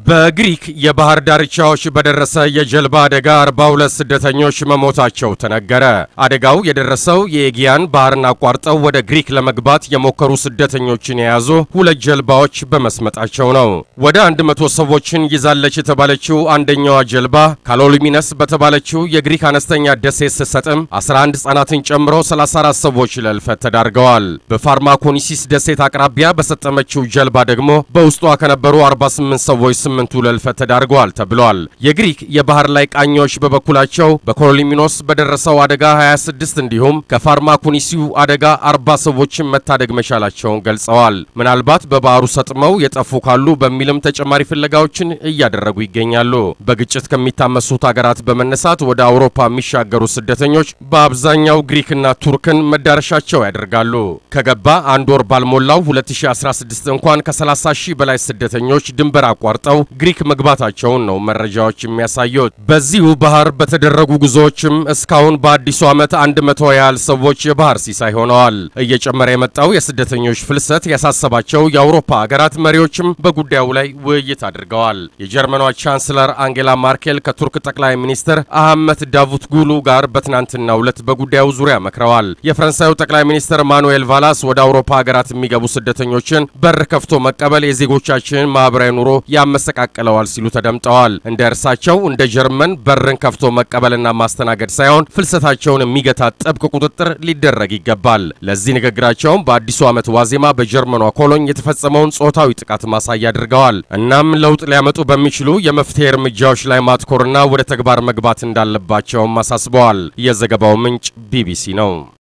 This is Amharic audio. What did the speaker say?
በግሪክ የባህር ዳርቻዎች በደረሰ የጀልባ አደጋ 42 ስደተኞች መሞታቸው ተነገረ። አደጋው የደረሰው የኤጊያን ባህርን አቋርጠው ወደ ግሪክ ለመግባት የሞከሩ ስደተኞችን የያዙ ሁለት ጀልባዎች በመስመጣቸው ነው። ወደ 100 ሰዎችን ይዛለች የተባለችው አንደኛዋ ጀልባ ካሎሊሚነስ በተባለችው የግሪክ አነስተኛ ደሴት ስትሰጥም 11 ሕፃናትን ጨምሮ 34 ሰዎች ለልፈት ተዳርገዋል። በፋርማኮኒሲስ ደሴት አቅራቢያ በሰጠመችው ጀልባ ደግሞ በውስጧ ከነበሩ 48 ሰዎች ስምንቱ ለልፈት ተዳርገዋል ተብሏል። የግሪክ የባህር ላይ ቃኞች በበኩላቸው በኮሎሊሚኖስ በደረሰው አደጋ 26 እንዲሁም ከፋርማኮኒሲው አደጋ 40 ሰዎችን መታደግ መቻላቸውን ገልጸዋል። ምናልባት በባህሩ ሰጥመው የጠፉ ካሉ በሚልም ተጨማሪ ፍለጋዎችን እያደረጉ ይገኛሉ። በግጭት ከሚታመሱት ሀገራት በመነሳት ወደ አውሮፓ የሚሻገሩ ስደተኞች በአብዛኛው ግሪክና ቱርክን መዳረሻቸው ያደርጋሉ። ከገባ አንድ ወር ባልሞላው 2016 እንኳን ከ30 ሺህ በላይ ስደተኞች ድንበር አቋርጠው ግሪክ መግባታቸውን ነው መረጃዎች የሚያሳዩት። በዚሁ ባህር በተደረጉ ጉዞዎችም እስካሁን በአዲሱ ዓመት አንድ መቶ ያህል ሰዎች የባህር ሲሳይ ሆነዋል። እየጨመረ የመጣው የስደተኞች ፍልሰት ያሳሰባቸው የአውሮፓ ሀገራት መሪዎችም በጉዳዩ ላይ ውይይት አድርገዋል። የጀርመኗ ቻንስለር አንጌላ ማርኬል ከቱርክ ጠቅላይ ሚኒስትር አህመት ዳቡትጉሉ ጋር በትናንትናው ዕለት በጉዳዩ ዙሪያ መክረዋል። የፈረንሳዩ ጠቅላይ ሚኒስትር ማኑኤል ቫላስ ወደ አውሮፓ ሀገራት የሚገቡ ስደተኞችን በር ከፍቶ መቀበል የዜጎቻችንን ማህበራዊ ኑሮ ያመሰቃቅለዋል ሲሉ ተደምጠዋል። እንደ እርሳቸው እንደ ጀርመን በርን ከፍቶ መቀበልና ማስተናገድ ሳይሆን ፍልሰታቸውን የሚገታ ጥብቅ ቁጥጥር ሊደረግ ይገባል። ለዚህ ንግግራቸውም በአዲሱ ዓመት ዋዜማ በጀርመኗ ኮሎኝ የተፈጸመውን ጾታዊ ጥቃት ማሳያ አድርገዋል። እናም ለውጥ ሊያመጡ በሚችሉ የመፍትሄ እርምጃዎች ላይ ማትኮርና ወደ ተግባር መግባት እንዳለባቸውም አሳስበዋል። የዘገባው ምንጭ ቢቢሲ ነው።